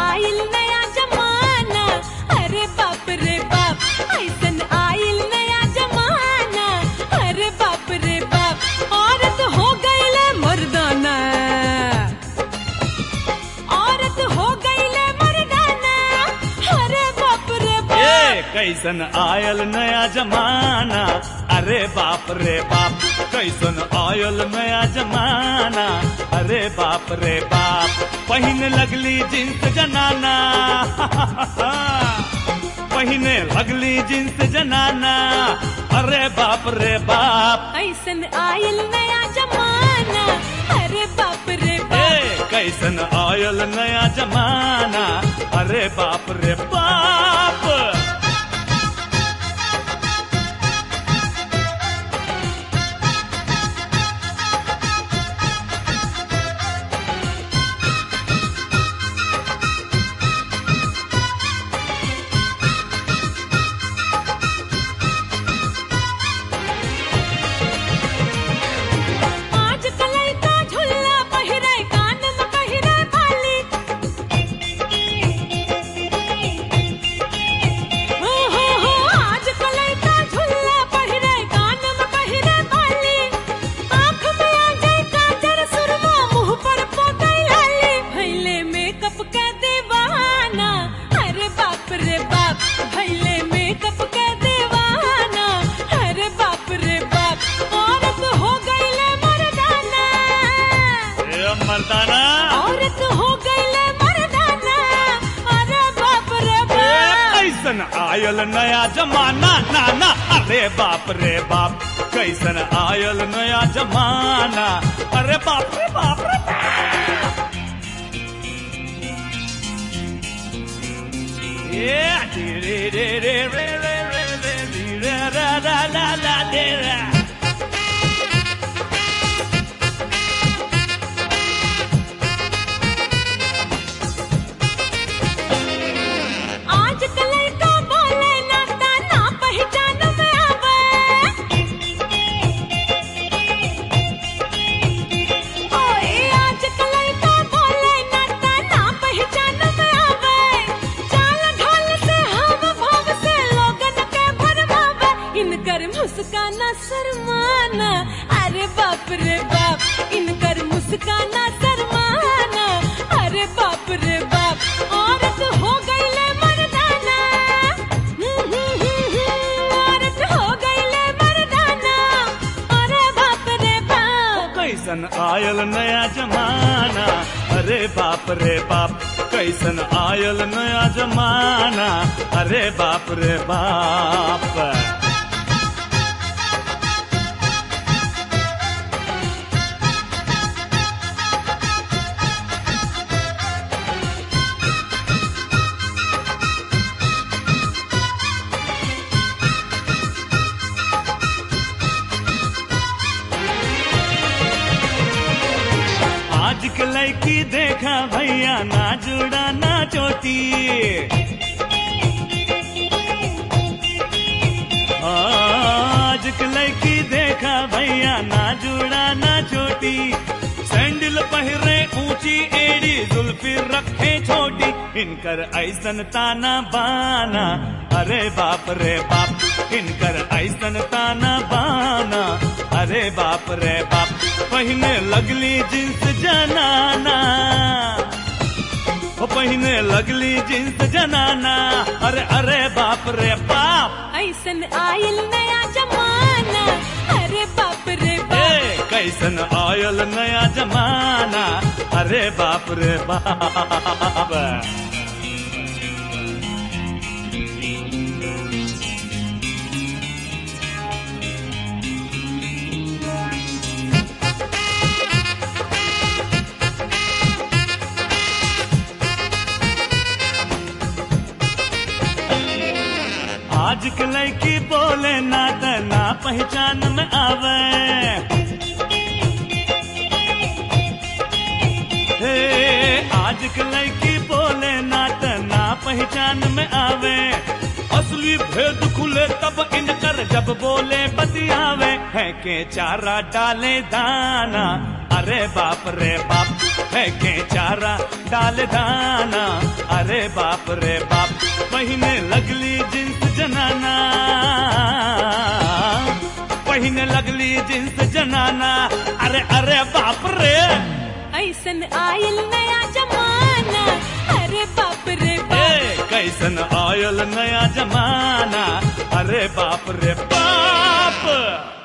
आइल नया जमाना अरे बाप रे बाप ऐसन आइल नया जमाना अरे बाप रे बाप औरत हो गईले मर्दाना औरत हो गईले मर्दाना अरे बाप रे ए बाप कैसन आयल नया जमाना अरे बाप रे बाप कैसन आयल नया जमाना अरे बाप रे बाप पहिन लगली जींस जनाना पहिने लगली जींस जनाना अरे बाप रे बाप ऐसन आइल नया जमाना अरे बाप रे ए बाप कैसन आयल नया जमाना अरे बाप रे बाप आज कलई का झुल्ला पहिरे कान में पहिरे बाली हो हो हो आज कलई का झुल्ला पहिरे कान में पहिरे बाली आँख में आ जाए काजर सुरमा मुंह पर पोतई लाली भैले मेकअप के दीवाना अरे बाप रे बाप भैले मेकअप के दीवाना अरे बाप रे बाप औरत हो गईले मर्दाना ए मर्दाना औरत हो गईले मर्दाना अरे बाप रे ए, बाप कैसन आयल नया जमाना नाना अरे बाप रे बाप कैसन आयल नया जमाना अरे बाप रे बाप रे बाप। ए, डी रे रे रे रे रे रे रे डी रे रा रा ला ला डे रा। आज कलई का बोले नाता ना पहचान में आवे ओए आज कलई का बोले नाता ना पहचान में आवे चाल ढाल से हम भाव से लोगन के भरमावे इनकर मुस्काना शर्माना अरे बाप रे बाप इनकर मुस्काना शर्माना अरे बाप रे बाप औरत हो गईले मर्दाना औरत हो गईले मर्दाना अरे बाप रे बाप कैसन आयल नया जमाना अरे बाप रे बाप कैसन आयल नया जमाना अरे बाप रे बाप आज के लड़की देखा भैया ना जुड़ा ना चोटी आज के लड़की देखा भैया ना जुड़ा ना चोटी सैंडल पहिरे ऊंची एड़ी जुल्फी रखे छोटी इनकर ऐसन ताना बाना अरे बाप रे बाप इनकर ऐसन ताना बाना अरे बाप रे बाप पहिने लगली जींस जनाना ओ पहिने लगली जींस जनाना अरे अरे बाप रे बाप ऐसन आयल नया जमाना अरे बाप रे ए बाप कैसन आयल नया जमाना अरे बाप रे बाप आज के लड़की बोले ना त ना पहचान में आवे हे आज के लड़की बोले ना त ना पहचान में आवे असली भेद खुले तब इनकर जब बोले बतियावे है के चारा डाले दाना अरे बाप रे बाप है के चारा डाले दाना अरे अरे बाप रे बाप पहिने लगली जींस जनाना पहिने लगली जींस जनाना अरे अरे बाप रे ऐसन आयल नया जमाना अरे बाप रे ए, बाप कैसन आयल नया जमाना अरे बाप रे बाप